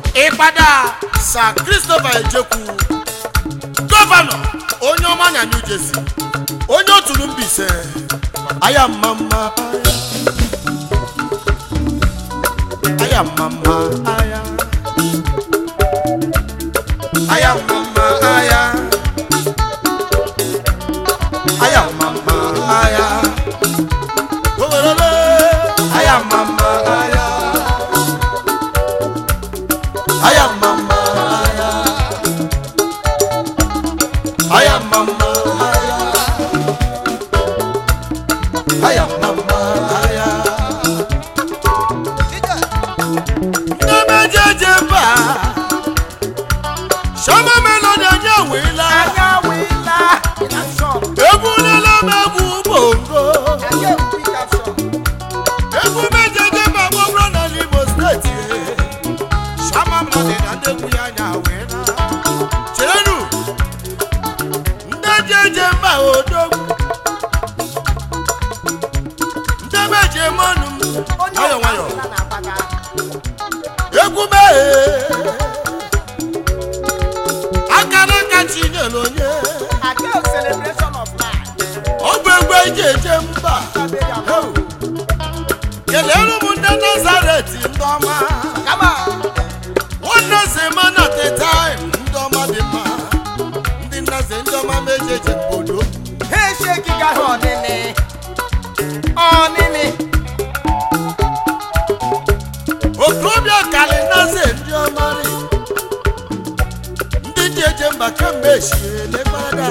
ịkpada sa christopher ejekwu gọvanọ onye ọma na new jersey onye oturu mbise aya mma mma aya aya mma mma aya aya mma mma aya aya mma mma aya owerele aya mma mma aya aya mma mma aya aya mma mma aya aya mma mma aya nnemejeje mba shama melodi anya wila anya wila na shop egwulela m egwu bongo anya wila shop egwu mejeje mba gbọbụrụ na n'imo steeti shama melodi na ndị egwu ya anya wila cheenu ndị jeje mba odogwu ndị meje mọnụ m onye nwayọ ọbụla nwayọ na-agbada egwu mee akara aka chinyere onye ade celebration of life ọ bụ egwu eji eje mba Heu. kelere m ndị nazaret ndị ọma kama nwanne zema na tetim ndị ọma dị mma ndị nnaze ndị ọma meji eje obodo ha eshekiga ha ọnịnị ọnịnị okorobịa kali naze ndị ọma dị ndị ji eje mba kemgbe echie legbada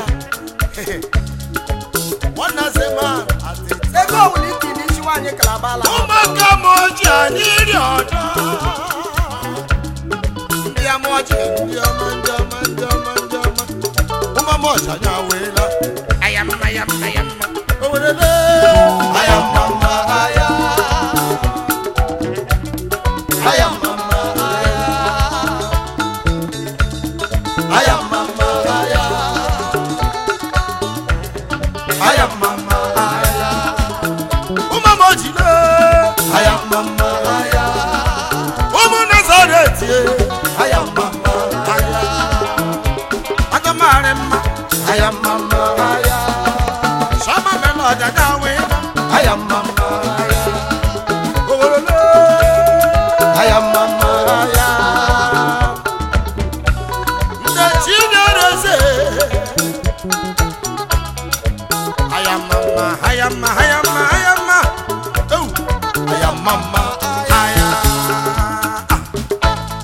nwanne zema atịtị ego ọbụla iti n'isi nwaanyị kalabala ụmụaka m oji anyị ri ọdọ ndị amọji ndị ọma ndị ọma ndị ọma ndị ọma ụmụ m ọja anya weela ayamma ayamma ayamma owerele